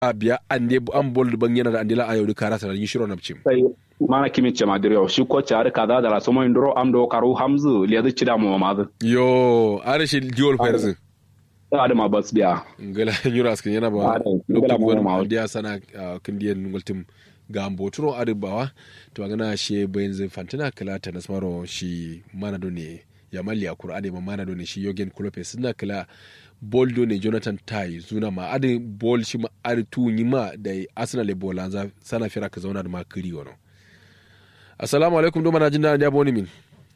biya ande an bol ban yana da andila ayo da karata da yishiro napchim sai mana kimi ce madriyo shi ko ci har kaza da la somo indro am do karu hamzu le da ci da mu ma yo are shi diol ferzi adama bas biya ngala nyura askin yana ba Ade, ngala lokacin mo gwan ma dia sana ah, kindiyan ngultim ga amboturo adibawa to gana she bayan zai fantina kala ta nasmaro shi mana do ne ya malli a kur'ani ma mana do ne shi yogen kulope suna kala bol do ne jonathan tai zuna ma adi bol shi ma adi tu ni ma da arsenal e bola za sana fira ka zauna da ma kiri wono assalamu alaikum do mana jin da ya boni min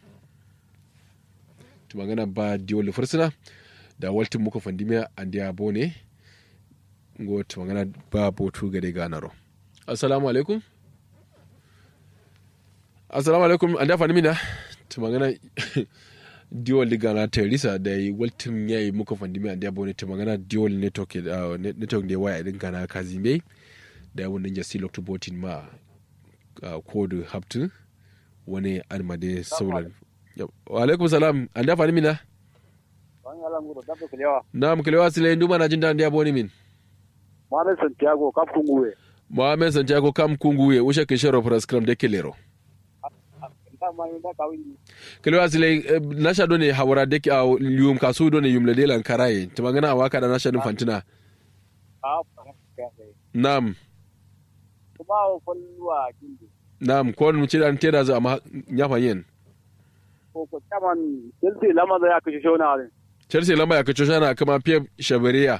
to magana ba diol fursuna da waltin muka fandimiya an dia bone ngo to magana ba botu gade ganaro assalamu alaikum assalamu alaikum an dafa nimina to magana diol liga na teresa da yi waltin yayi muka fandimiya an dia bone to magana diol network uh, network da waya din kana kazime da yawon ninja si lokto botin ma uh, kodu haptu wani almade saulan Yau. wa alaikum salam an dafa nimina Wani alanguro dabba kulewa. na mkelewa sile nduma na jinda ndia boni min Mohamed Santiago kap kunguwe. mohamed santiago kam kunguye ushe kishero praskram de kelero Nda mani nda kawindi. kelewa sile eh, nasha done hawara de a yum kasu done yum lede lan karaye tumangana awaka da nasha dun fantina Ah, kase. nam Kuma o folluwa kindi. nam kon mu cidan teda za amma nyafa yen Ko ko taman Chelsea lama da ya kashe shona ne. chelsea lamba ya kacho shana kama pia shabaria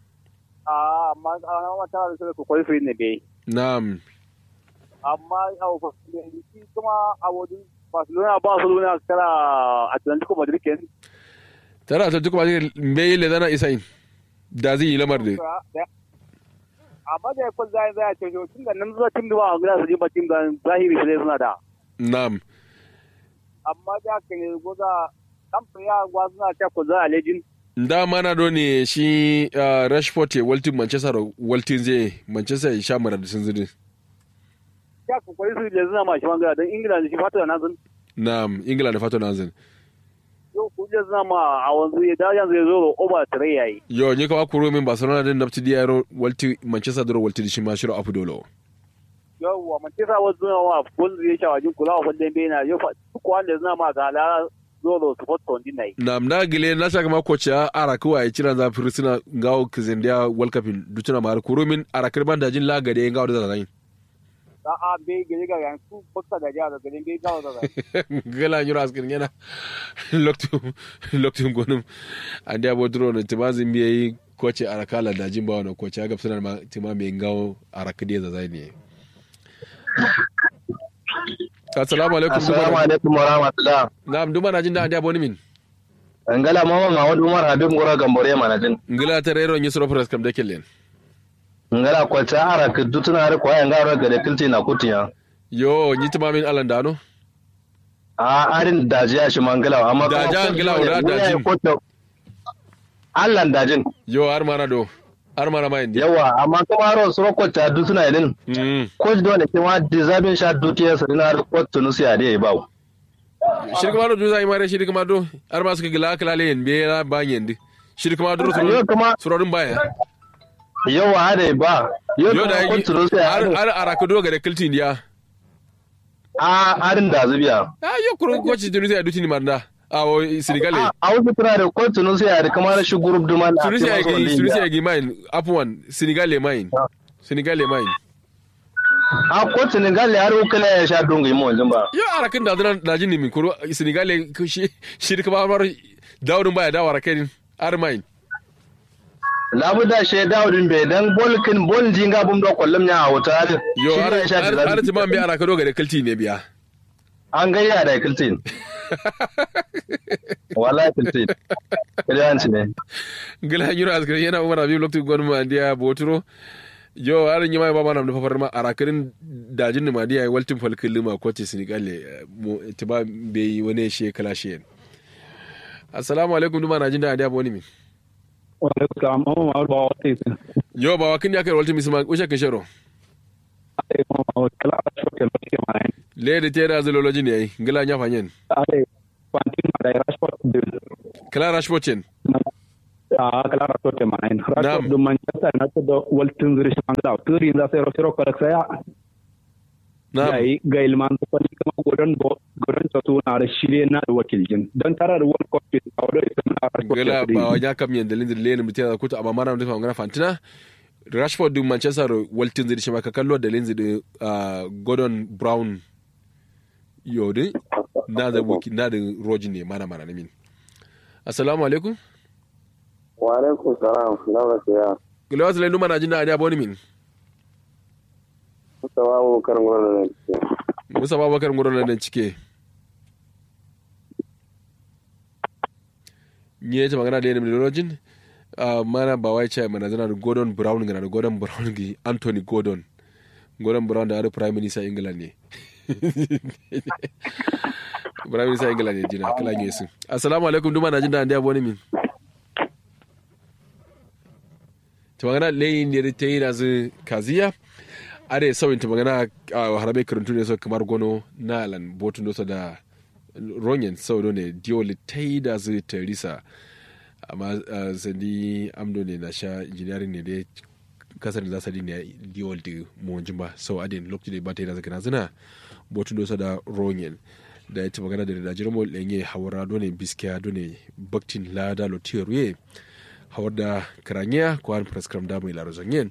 Ah, amma ana mata da su ko koi fi ne be. nam Amma au ko shi kuma a wodin Barcelona Barcelona kala Atlantico Madrid ken. tara ta tukuma mbe le dana isain da zai yi lamar de Amma da ko zai zai ce tun da nan zuwa tim da ba ga su ji ba tim da zahiri sai suna da. nam Amma da kan goza kamfani ya gwazuna ta ko za a lejin. da mana do ne shi uh, rashford ya waltin manchester waltin zai manchester ya sha mara da sun zidi ya kokari su da zina mashi mangara don ingila da shi fata da nazin nam ingila da fato nazin yau ku da zina ma a wanzu ya da yanzu ya zo da oba tare yayi yo ni kawa kuro min barcelona din nafti di yaro walti manchester duro walti di shi ma shiro afu dolo yau wa mace sa wasu zina wa kun zai sha wajin kula wa kwallon bai na yau duk wanda zina ma ga ala zo da su fata wani na yi nam na gile na shaka ma kocha ya ara kuwa ya cira za firisina ngawo kizendia world cup in dutuna ma kuro min ara kirban da jin la gade ngawo da zan da a bai gari ga yan su bakka da jihar da garin bai gawo da zai gala nyura askin yana loktu loktu gonum andi abo duro ne timazi mbiye koche ara kala da jin bawo na kocha ga fsana ma tima me ngawo ara kide za zai ne assalamu alaikum Assalamu alaikum wa rahmatullah. na'am duma na jin da andi abo ni min Ngala mama Mahmud Umar Habib Ngora Gambore manajin. ngila terero nyi soro press kam de kellen Ngala kwata ara ka dutuna har kwa yanga ra ga da kilti na kutiya. yo nyi tima min alan dano A arin dajiya shi mangala amma kuma Daja ko- ngila ura ne, dajin. ko to- Allah dajin. yo har mana do har mana ma indi Yawa amma kuma ro suro kwata dutuna idin. mm Ko do ne kuma dizabin sha dutiya sa dinar ko tunusi a dai ba. shirka ma do juza imare shirka ma do har ma suka gila kala len be na ba yendi shirka ma do Yo kuma surorin baya yawa hada ba. Yo yo da kuma ko yi tunusi har a har ara ka do ga da kiltin dia a arin da zubiya. ah yo kuro ko ci tunisi a dutini marda a o sinigale A a wasu tana da ko tunusi a da kamar shi group duman a tunisi a cikin gi wasu tunisi India. a gi mine apuan sinigale mine sinigale mine a kotu ne galle har ukala ya sha dungu mu wanzun ba yo ara kin da zan da jin min kuro sinigale ko shi shirka ma mar daudun baya da wara kai ar mine labu da she daudin be dan bolkin bol jinga bum do kollum nya a wuta har yo shi har ne ya sha har da har timan bi ara ka do ga da kiltin ne biya an gayya da kiltin wallahi kiltin kiliyanci ne gila yuro askari yana umar abin lokacin gwani ma ndiya boturo yo har yi mai baba na da fafar ma arakarin dajin ni ma ndiya yi waltin falkin lima ko ce sinigale mo tiba be yi wani she kala she assalamu alaikum duma na jin da ndiya boni min wala ka mama ma ba wata yi yo ba wakin ya kai waltin misma ushe kan shero ai mama kala a shoke lokaci ma ne le da tera zololoji ne yayi gila nya fanyen ai kwantin ma da rashford din kala rashford chen a kala rato te manain rato Naam. do manchester united do waltin zuri shangla turi za sai rofiro korak saya na yayi ga ilman da kwali kama godon bo godon to tu na da shirye na da wakiljin don tara da world cup a wadda ita na rato gala ba wanya kam yen dalin dalin lene mutia da kuta amma mana da ngana fantina Rashford din Manchester Walton zai shi maka kallo da lenzi da uh, Gordon Brown yodi na da wuki na da Roji ne mana mana min Assalamu alaikum wa alaikum salam lawa siya Gila wasu lai numa na jin da adiya boni min mustawa abubakar gwamna ne Musa Babakar ngoro nan cike Nye ta magana da yin da Rojin uh, mana ba wai ce mana zana da Gordon Brown gana da Gordon Brown gi Anthony Gordon Gordon Brown da har Prime Minister England ne Prime Minister England ne jina kala nyesu Assalamu alaikum duma na jin da ndiya boni min ta magana layin ne ta yi na zu kaziya are sauyin ta magana a harabe karantu ne so kamar gono na alan botun dosa da ronyen sau ne dioli ta yi da zu teresa amma ah, sandi amdo ne na sha engineering ne dai kasar da zasari ne diol da muwanjin ba sau adin lokacin da ba ta yi da zaka zina botun dosa da ronyen da ya ta magana da da jirmo lenye hawara done biskiya done baktin lada lotiyoruye hawar da karanya ko an prescribe da mai larozanyen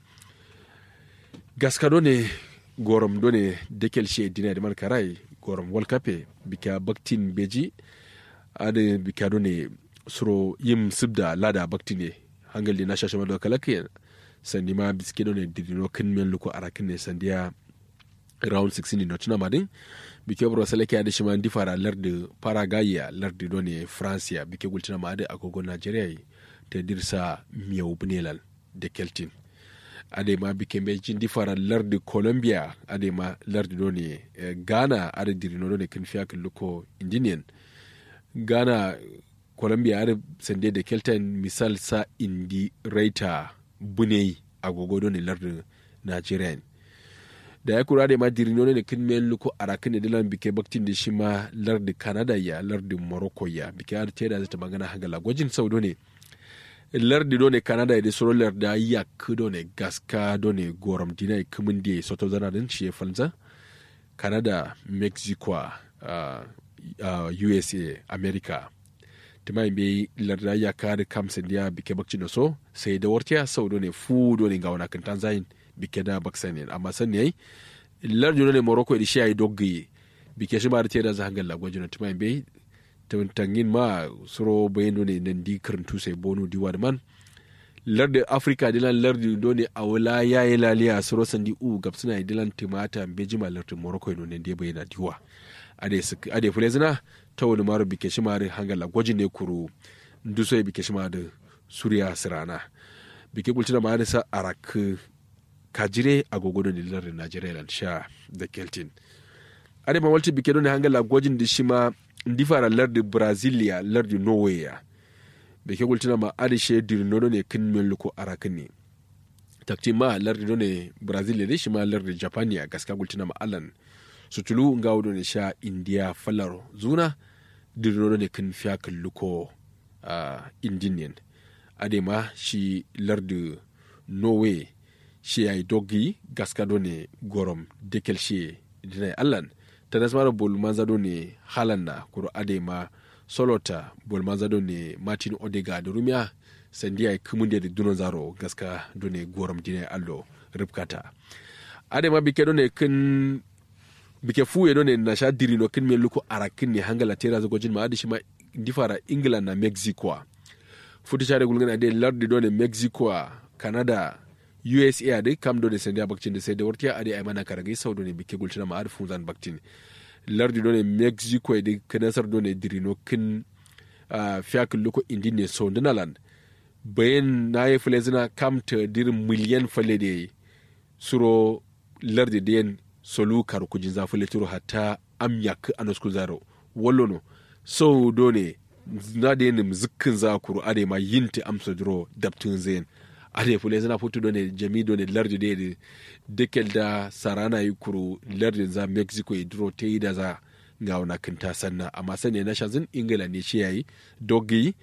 gaska done gorom done dekel she dina da karai gorom world cup bika baktin beji ade bika done suro yim sibda lada baktin ne hangal na shashe mado kalake sandi ma biske done didino kin men luko arakin ne sandiya round 16 no tuna madin bike bro seleke ade shima ndi fara larde paragaya larde done francia bike gultina ma ade agogo nigeria yi te dirsa miyau bunelal de keltin ade ma bike mbe jindi fara larde colombia ade ma larde done eh, ghana ade dirino done kin fiya kin luko indinian ghana colombia ade sende de keltin misal sa indi raita bunei agogo done larde nigerian da ya kura da ma dirino ne kin men luko arakin da dilan bike baktin da shi ma lardi canada ya lardi morocco ya bike har te da zata magana hagala gwajin saudo ne lardi do ne canada da soro larda ya kudo ne gaska do ne goram dina kumin da soto zana din shi ya falza canada mexico uh, uh, usa america tima be larda ya kare kamsin ya bike bakcin da so sai da wartiya saudo ne fu do ne ga wana kan tanzayin bike da baksanin amma san ne lardi ne morocco da shi ayi doggi bike shi ba da tera za hangal lagwaji na tima be tangin ma suro bayan ne nan di karantu sai bonu di man lardi africa dilan lardi do ne a wala ya yi laliya suro sandi u gab suna dilan timata bejima lardi morocco no ne da bayyana diwa ade sik- ade fule zina ta wani maro bike shi mari hangal lagwaji ne kuru nduso bike shi ma da suriya sirana bike kultina ma sa arak kajire agogo ne lardin najeriya lan sha da keltin ade ma walti bike don hangala gwajin da shi ma ndi fara lardi brazilia lardi norway ya bike gultina ma ade she dirno ne kin men luko arakin ne takti ma lardi do ne brazilia ne shi ma lardi japan ya gaska gultina ma alan sutulu nga wudo ne sha india falaro zuna dirno ne kin fiya kin luko uh, indinian ade ma shi lardi norway shi ya yi dogi gaska do ne gorom dekel shi dinai allan ta nasmara bol manza do ne halanda kuro ade ma solota bol manza do ne martin odega da rumiya sandiya ya kumun da dunon zaro gaska do ne gorom dinai allo ripkata ade ma bike do ne kin bike fuye do ne na sha dirino kin me luko arakin ne hangala tera zago jin ma ade shi ma difara england na mexico futi share gulgana ade lardi do ne mexico canada usa ade kam do ne sende a bakcin da sai da wartiya ade ay mana karage sau do ne bike gultina ma ade funzan baktin lardi do ne mexico ade kanasar do ne dirino kin uh, fiyakin loko indi ne so dinaland bayan na yi fule zina kam ta dirin miliyan fale da yi suro lardi da yin solu kar kujin zafi leturo hatta am yak anoskul zaro wallono so do ne na da yin zikkin zakuru ade ma yinti amsa duro dabtun zayin ade fule zina futu do ne jami do ne lardi da yi dekel da sarana yi kuru lardi za mexico yi duro ta yi da za ga wana kinta sanna amma sani na shazin ingila ne shi yayi dogi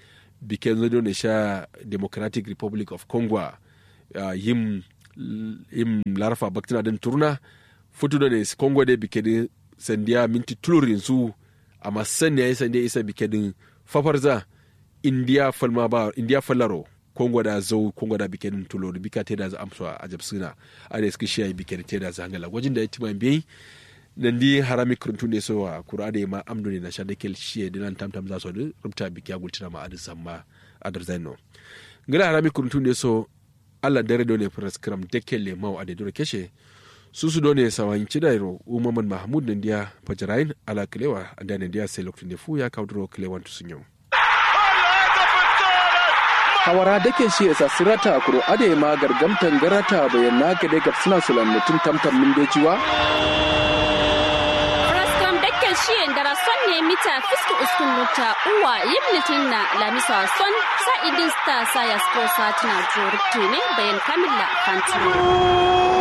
biken zo ne sha democratic republic of congo uh, yim yim larfa baktina den turna futu da ne congo de biken sandiya minti tulurin su amma san ya yi sandiya isa biken fafarza india falma ba india fallaro kongo da zau kongo da biken tulo da bika te da za amsa a jabsuna a da suka shiya biken te da za hangala gwajin da ya tima biyi nan di harami kuruntu ne so a kura da ma amdo ne na sha da kel shiye dinan tamtam za so da rubta biki ya gultina ma adin samma adar zaino ngala harami kuruntu ne so Allah dare do ne praskram dekel le mau ade dore keshe susu do ne sawan cidairo umaman mahmud nan dia fajarain ala kilewa anda ne dia sai lokacin da fu ya kaudro kilewan tusunyo hawara dake shi esa sirata kuro ade ma gargamtan garata bayan na gade gab suna sulan mutum tamtam min bejiwa Praskam dake shi dara son ne mita fiski uskun nuta uwa yim litin na lamisa son sa idin sta sa ya sko sa tana joruktu ne bayan kamilla fantino.